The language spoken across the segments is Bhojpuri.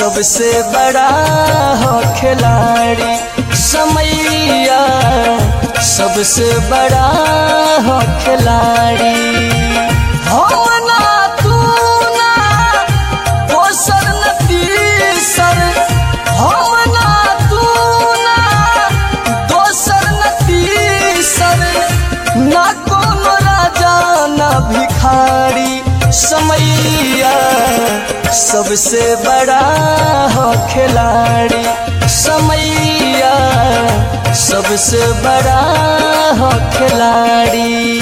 सबसे बड़ा हो खिलाड़ी समैया सबसे बड़ा हो खिलाड़ी हम ना तू ना दोसर न तीसर हम ना तू ना दोसर न तीसर ना कोनो राजा ना भिखारी समैया सबसे बड़ा हो खिलाड़ी समैया सबसे बड़ा हो खिलाड़ी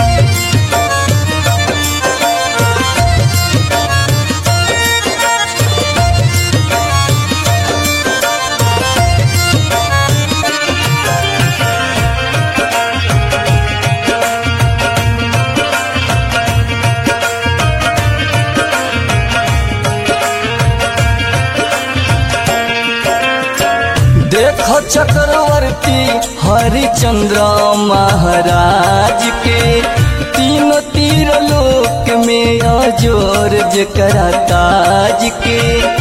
देखो चक्रवर्ती हरिचंद्र महाराज के तीनों तीर लोक में अजोर जकरा ताज के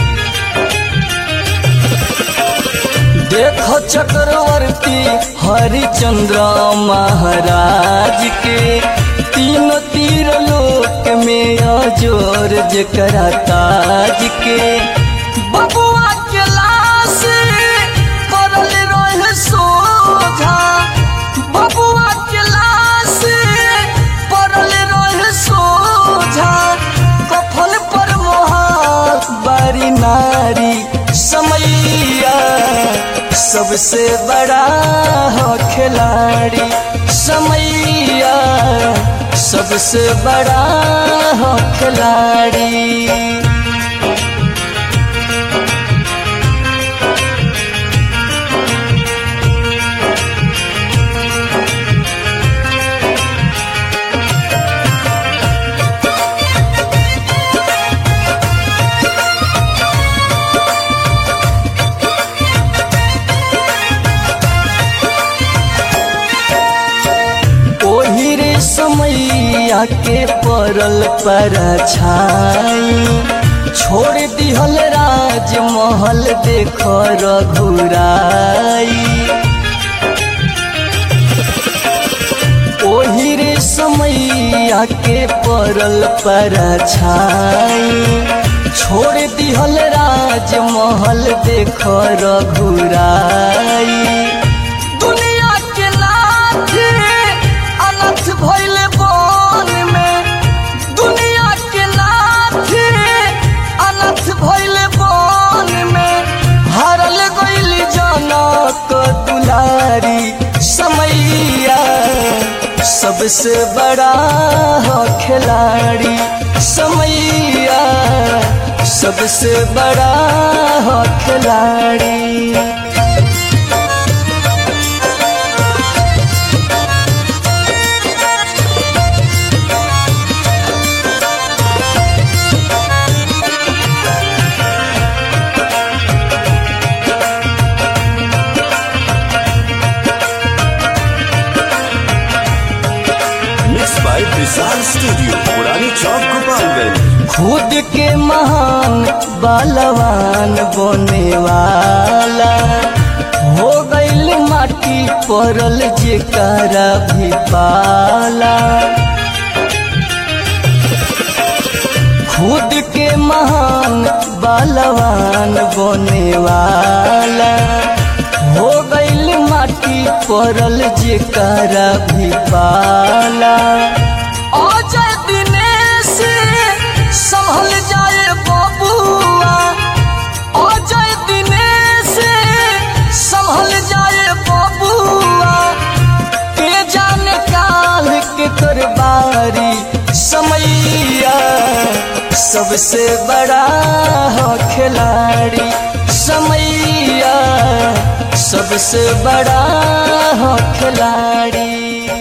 देखो चक्रवर्ती हरिचंद्र महाराज के तीनों तीर लोक में अजोर जकरा ताज के बबुआ के लाश पड़ल रहे सोझा बबुआ के लाश पड़ल रहे सोझा कफल पर मोहार बारी नारी समैया सबसे बड़ा हो खिलाड़ी समैया सबसे बड़ा हो खिलाड़ी ओही रे समैया के पड़ल पर छाई छोड़ दिहल राजमहल देख रघुराई ओही रे समैया के पड़ल पर छाई छोड़ दिहल राजमहल देख रघुराई दुनिया के नाथ अनथ भइले बन में दुनिया के नाथ अनथ भइले बन में हरल गइल जनक दुलारी समैया सबसे बड़ा हो खिलाड़ी समैया सबसे बड़ा हो खिलाड़ी मिक्स बाय विशाल स्टूडियो पुरानी चौक गोपालगंज खुद के महान बलवान बने वाला हो गईल माटी पड़ल जेकरा भी पाला खुद के महान बलवान बने वाला हो गईल माटी पड़ल जेकरा भी पाला अजय दिनेश संभल जाए बबुआ अजय दिनेश संभल जाए बबुआ के जाने काल के करबारी समैया सबसे बड़ा हो खिलाड़ी समैया सबसे बड़ा हो खिलाड़ी